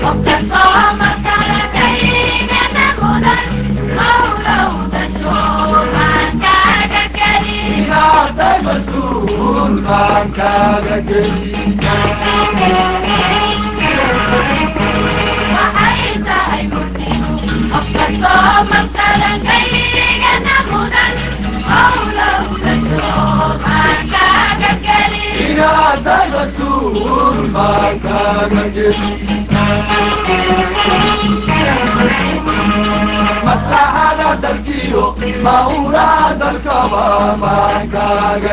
maslaxada dalkiyo mawlaada dalkaba maankaaga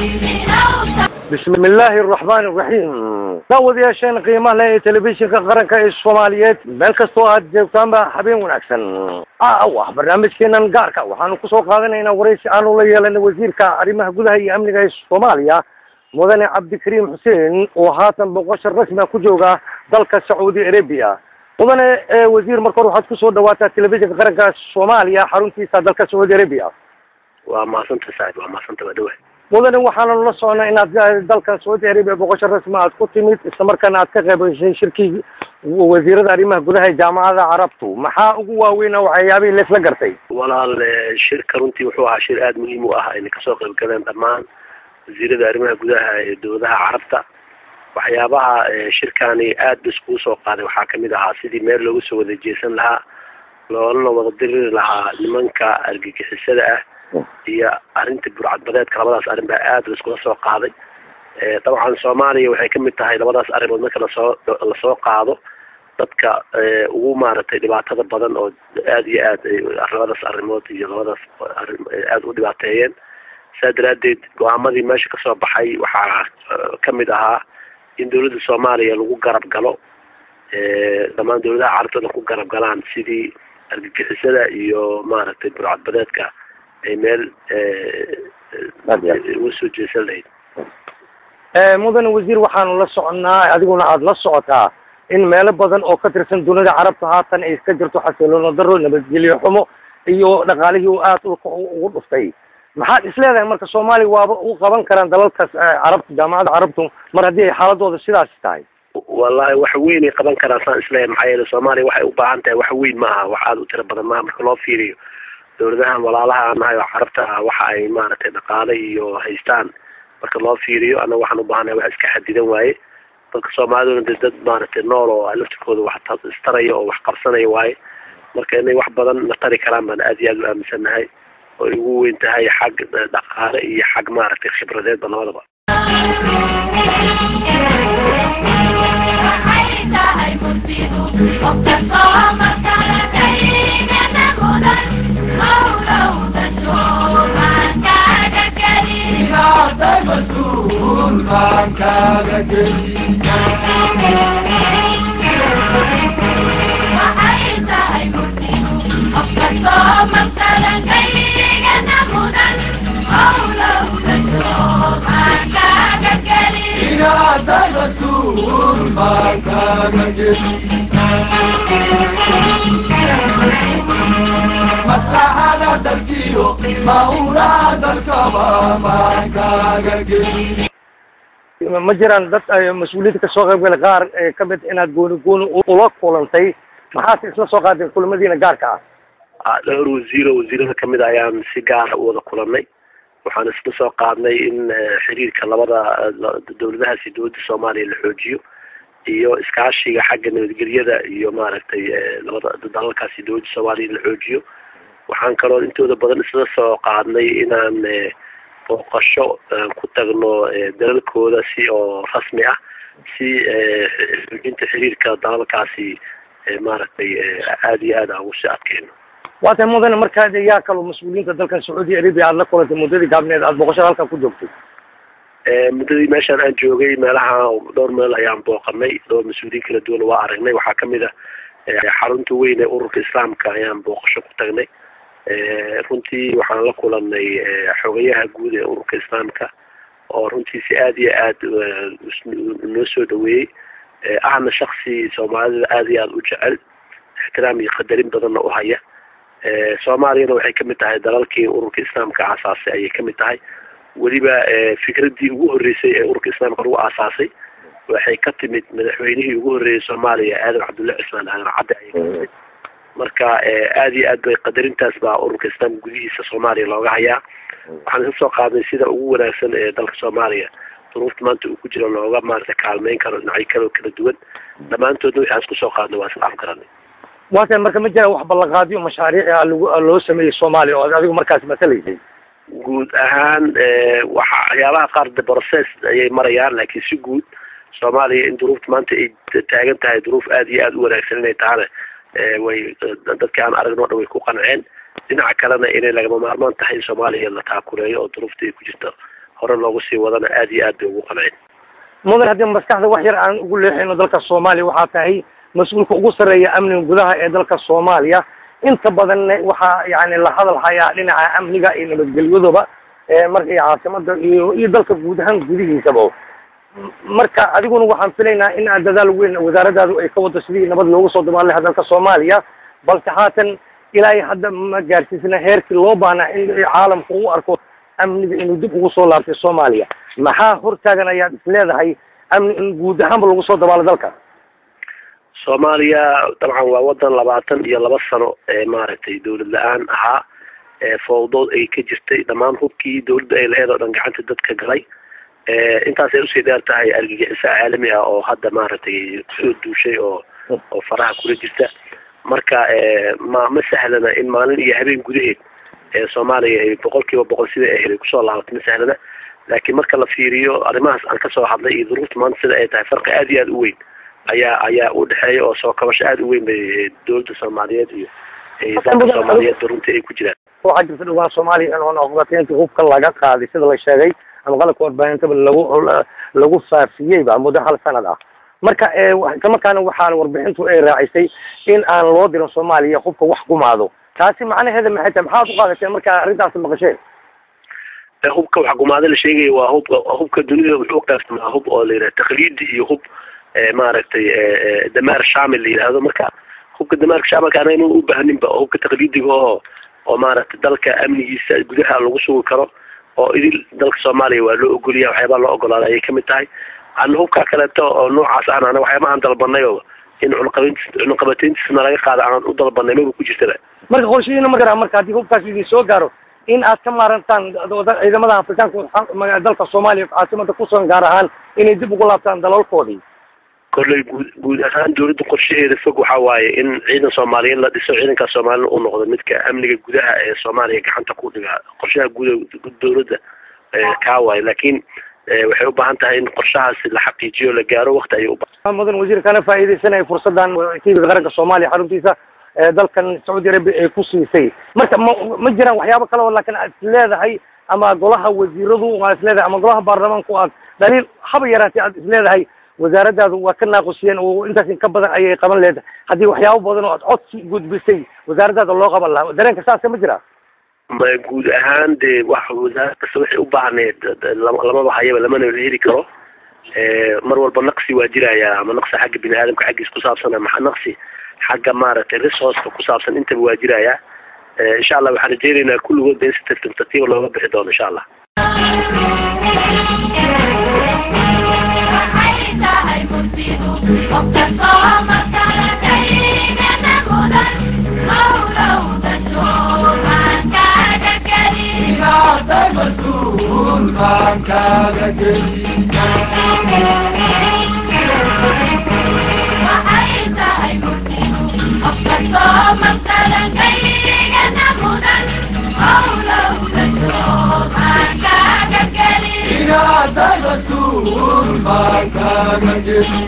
bismi illaahi araxmaani araxiim daawadayaasheen qiimaha leh ee telefishinka qaranka ee soomaaliyeed meel kastoo aad joogtaanba habeen wanaagsan aaw ah barnaamijkeenan gaarka waxaanu kusoo qaadanaynaa waraysi aanu la yeelanay wasiirka arrimaha gudaha iyo amniga ee soomaaliya mudane cabdikariim xuseen oo haatan boqosha rasmiga ku jooga dalka sacuudi arabia mudane wasiir marka hore waxaad kusoo dhawaataa telefishinka qaranka soomaaliya xaruntiisa dalka sacuudi arabia waa mahadsanta saaxib waa mahadsanta waa dhawa mudane waxaananu la socnaa inaad dalka sacuudi arabia boqosho rasmi aad ku timid islamarkaana aad ka qayb gashay shirkii wasiirada arrimaha gudaha ee jaamacada carabtu maxaa ugu waaweyna waxyaabihii laisla gartay walaal shirka runtii wuxuu ahaa shir aada muhiim u ah ayna kasoo qayb galeen dhammaan wasiirada arrimaha gudaha ee dowladaha carabta waxyaabaha shirkani aad ba iskugu soo qaaday waxaa kamid ahaa sidii meel loogu soo wada jeesan lahaa loolana wada diriri lahaa nimanka argagixisada ah iyo arrinta burcadbadeedka labadaas arrin baa aad laiskula soo qaaday dabcan soomaaliya waxay kamid tahay labadaas arrimood marka lasoo lasoo qaado dadka ugu maaragtay dhibaatada badan oo aada iyo aad labadaas arrimood iyo labadaas arrin aada u dhibaateeyeen saa daraadeed go-aamadii meesha kasoo baxay waxaa kamid ahaa in dawladda soomaaliya lagu garab galo dhammaan dawladaha carabtooda ku garab galaan sidii argagixisada iyo maaragtay burcadbadeedka ay meel uga soo jeesan lahayd mudane wasiir waxaanu la soconnaa adiguna aada la socotaa in meelo badan oo ka tirsan dunida carabta haatan ay iska jirto xasiloona daro nabadgelyo xumo iyo dhaqaalihii u aada dhulka ugu dhuftay maxaad isleedahay marka soomaaliya waaba u qaban karaan dalalkaas carabta jaamacadda carabtu mar haddii ay xaaladooda sidaas tahay wallahi wax weyn ay qaban karaan saan isleeyahay maxaa yeele soomaaliya waxay u baahan tahay wax weyn ma aha wax aada u tiro badan maaha marka loo fiiriyo dawladahan walaalaha aan nahay oo carabta ah waxa ay maaragtay dhaqaale iyo haystaan marka loo fiiriyo annaga waxaan u baahanahay wax iska xadidan waaye dadka soomaaliduna de dad maaragtay nool oo laftirkooda wax istaraya oo wax qabsanaya waaye marka inay wax badan na tari karaan baan aada iyo aada u aaminsannahay oo ay ugu weyn tahay xag dhaqaale iyo xag maaragtay khibradeedba labadaba maankaaga geli inaada rasuul maankaaga geli maslaxada dalkiyo mawlaa dalkaba maankaaga geli ma jiraan dad mas-uuliyiinta kasoo qayb galay qaar kamid inaad gooni gooni ula kulantay maxaase isla soo qaadeen kulamadiina gaarka ah dhowr wasiiro wasiirada kamid a ayaan si gaara u wada kulanay waxaan isla soo qaadnay in xiriirka labada dawladahaasi dowladda soomaaliya la xoojiyo iyo iskaashiga xagga nabadgelyada iyo maaragtay labada dalalkaasi dowladda soomaaliya la xoojiyo waxaan kaloo intooda badan isla soo qaadnay inaan booqasho ku tagno dalalkooda si oo rasmi ah si xoojinta xiriirka dalalkaasi maaragtay aada iyo aad aan ugu sii adkeyno waa tahay mudane markaad yaa kaloo mas-uuliyiinta dalkan sacuudi arabia aada la kulantay muddadii gaabneed aada booqashada halkan ku joogtay muddadii meeshaan aan joogay meelaha dhowr meel ayaan booqanay dhowr mas-uuliyiin kala duwan waa aragnay waxaa kamid a xarunta weyn ee ururka islaamka ayaan booqasho ku tagnay runtii waxaan la kulanay xogayaha guud ee ururka islaamka oo runtii si aada iyo aad noo soo dhaweeyey ahna shaksi soomaalida aada iyo aada u jecel ixtiraam iyo qadarin badanna u haya soomaaliyana waxay kamid tahay dalalkii ururka islaamka aasaasay ayay kamid tahay weliba fikraddii ugu horreysay ee ururka islaamka lagu aasaasay waxay ka timid madaxweynihii ugu horreeyey soomaaliya aadan cabdulle cismaan aadan cadde ayay ka timid marka aada iyo aad bay qadarintaas baa ururka islaamka gudihiisa soomaaliya looga hayaa waxaan ka soo qaadnay sida ugu wanaagsan ee dalka soomaaliya duruufta maanta uu ku jiro looga maarata kaalmeyn karo dhinacyo kaloo kala duwan dhammaantoodna waxaan isku soo qaadnay waa isla afgaranay waatan marka ma jiraan wax ballanqaadyo mashaariic ah lagu loo sameeyey soomaaliya oo adigu markaas matalaysay guud ahaan waxa waxyaabaha qaar de process ayay marayaan laakiin si guud soomaaliya in duruufta maanta ay taagan tahay duruuf aada iyo aada u wanaagsan inay tahana way dadka aan aragno o dhan way ku qanceen dhinaca kalena inay lagama maarmaan tahay in soomaaliya la taakuleeyo oo duruufta ay ku jirto hore loogu sii wadana aada iyo aad bay ugu qanceen mudan haddii maskaxda wax yar aan ugu leexino dalka soomaaliya waxaa tahay mas-uulka ugu sarreeya amniga gudaha ee dalka soomaaliya inta badanna waxaa yani la hadal hayaa dhinaca amniga iyo nabadgelyadoba markay caasimada iyo iyo dalka guud ahaan gudihiisaba marka adiguna waxaan filaynaa in aad dadaal weyn wasaaradaadu ay ka wado sidii nabad loogu soo dabaal lahaa dalka soomaaliya balse haatan ilaahay hadda ma gaarsiisna heerkii loo baahnaa in caalamku u arko amniga inuu dib ugu soo laabtay soomaaliya maxaa hortaagan ayaad is leedahay amni in guud ahaanba lagu soo dabaalo dalka soomaaliya dabcan waa wadan labaatan iyo laba sano ee maaragtay dawlad la-aan ahaa fowdood ay ka jirtay dhammaan hubkii dawladda ay laheed oo dhan gacanta dadka galay intaasay usii dheer tahay argagixiso caalami ah oo hadda maaragtay kusoo duushay oo oo faraha kula jirta marka ma ma sahlana in maalin iyo habeen gudaheed ee soomaaliya ay boqol kiiba boqol sida ay helay kusoo laabato ma sahlana laakiin marka la fiiriyo arrimahaas aan kasoo hadlay iyo duruufta maanta sida ay tahay farqi aada iyo aada u weyn ayaa ayaa u dhexeeya oo soo kabasho aada u weyn bay dawladda soomaaliyeed iyo dalka soomaaliyeed runtii ay ku jiraan waxaa jirta dhawaan soomaaliya in oon oqbataynta hubka laga qaaday sida la sheegay ama qalabka warbaahintada lagu lagu faafiyeyba muddo hal sanad ah marka islamarkaana waxaan warbixintu ay raacisay in aan loo dirin soomaaliya hubka wax gumaado taasi macnaheeda maxay tahay maxaad u qaadateen markaa arrintaasi maqasheen hubka wax gumaado la sheegaya waa hubka hubka dunida wuxuu qaybsamaa hub oo la yidhaha takliidi iyo hub maaragtay damaar shamil la yidhaahdo marka hubka damaarka shaamilka anayna u baahaninba oo hubka takliidiga oo oo maaragtay dalka amnigiisa gudaha lagu sugi karo oo idil dalka soomaaliya waa loo ogoliya waxyaabaa loo ogolaaday ayay kamid tahay ana hubka kaleeto oo noocaas ahna ana waxyaaba aan dalbanay oo in cunaqabayntis cunaqabateyntiisna laga qaada aan u dalbanay maba ku jirtaba marka qorshihiina ma garaa marka haddii hubkaas idin soo gaaro in aad ka maarantaan ciidamada afrikaanka dalka soomaaliya caasimada kusugan gaar ahaan inay dib ugu laabtaan dalalkoodii kolley guud guud ahaan dawladda qorshaheeda fog waxa waaye in ciidan soomaaliyeed la dhiso ciidankaas soomaalina uu noqdo midka amniga gudaha ee soomaaliya gacanta ku dhiga qorshaha guud dawladda kaa waaye laakiin waxay u baahan tahay in qorshahaasi la xaqiijiyo la gaaro wakti ayay ubaa mudan wasiir kana faa'iidaysanaya fursadan tvga qaranka soomaaliya xaruntiisa dalkan sacuudi arabia ay ku siisay marka ma ma jiraan waxyaabo kale oo laakiin aad is leedahay ama golaha wasiiradu aad is leedahay ama golaha baarlamaanku aad daliil haba yaraatee aad is leedahay wasaaradaadu waa ka naaqusiyeen oo intaas in ka badan ayay qaban leedahay haddii waxyaabo badan oo aad codsi gudbisay wasaaradaada loo qaban lahaa dareenka saasa ma jira ma guud ahaan dee wax wasaarad kasta waxay u baahneed lamaba hayaba lamana heli karo mar walba naqsi waa jiraya ama naqsi xagga bini aadamka xaggiis ku saabsan ama naqsi xagga maaragtay resourceka ku saabsan intaba waa jiraya insha allah waxaan rajeynaynaa kulligood ba in si tartiib tartiiba looga bixi doono insha allah inaatay mas-uul baan kaaga geli inaatay mas-uul baan kaaga geli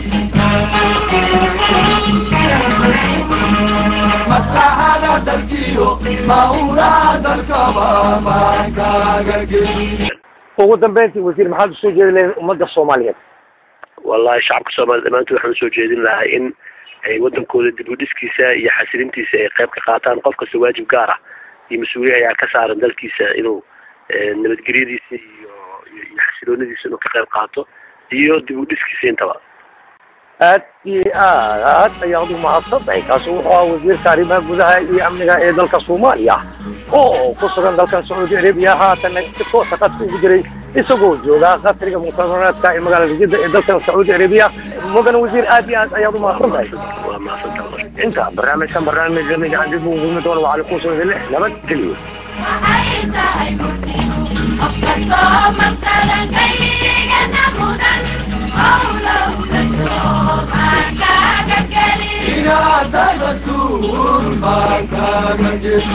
maslaxada dalkiyo mawlaa dalkaba baan kaaga geli ugu dambeyntii wasiir maxaad usoo jeedi lahayd ummadda soomaaliyeed wallahi shacabka soomaliya dhammaantood waxaan usoo jeedin lahaa in ay wadankooda dib u dhiskiisa iyo xasilintiisa ay qayb ka qaataan qof kasta waajib gaar ah iyo mas-uuliya ayaa ka saaran dalkiisa inuu nabadgelyadiisa iyo iyo xasiloonadiisa inuu ka qayb qaato iyo dib u dhiskiisa intaba aad iyo aad aad ayaad u mahadsantahay kaasi wuxuu ahaa wasiirka arrimaha gudaha iyo amniga ee dalka soomaaliya oo ku sugan dalkan sacuudi arabiya haatan si toosa qadka ugu jiray isagoo jooga qasriga muctamaraadka ee magaalada jidda ee dalkan sacuudi arabiya mudan wasiir aad iyo aad ayaad umahadsan tahay waa mahadsantahay inta barnaamijkan barnaamij lamid aan dib ugu gumi doono waxaa lakusoo idin leh nabad geliyo waxay tahay murtinu qof kastoo masalankaygana mudan howlowda soomaakaaga geli inaad rasuul baan kaaga geli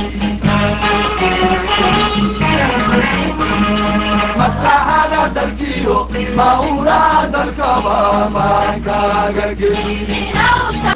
maslaxada dalkiyo mawlaa dalkaba baan kaaga geli inawta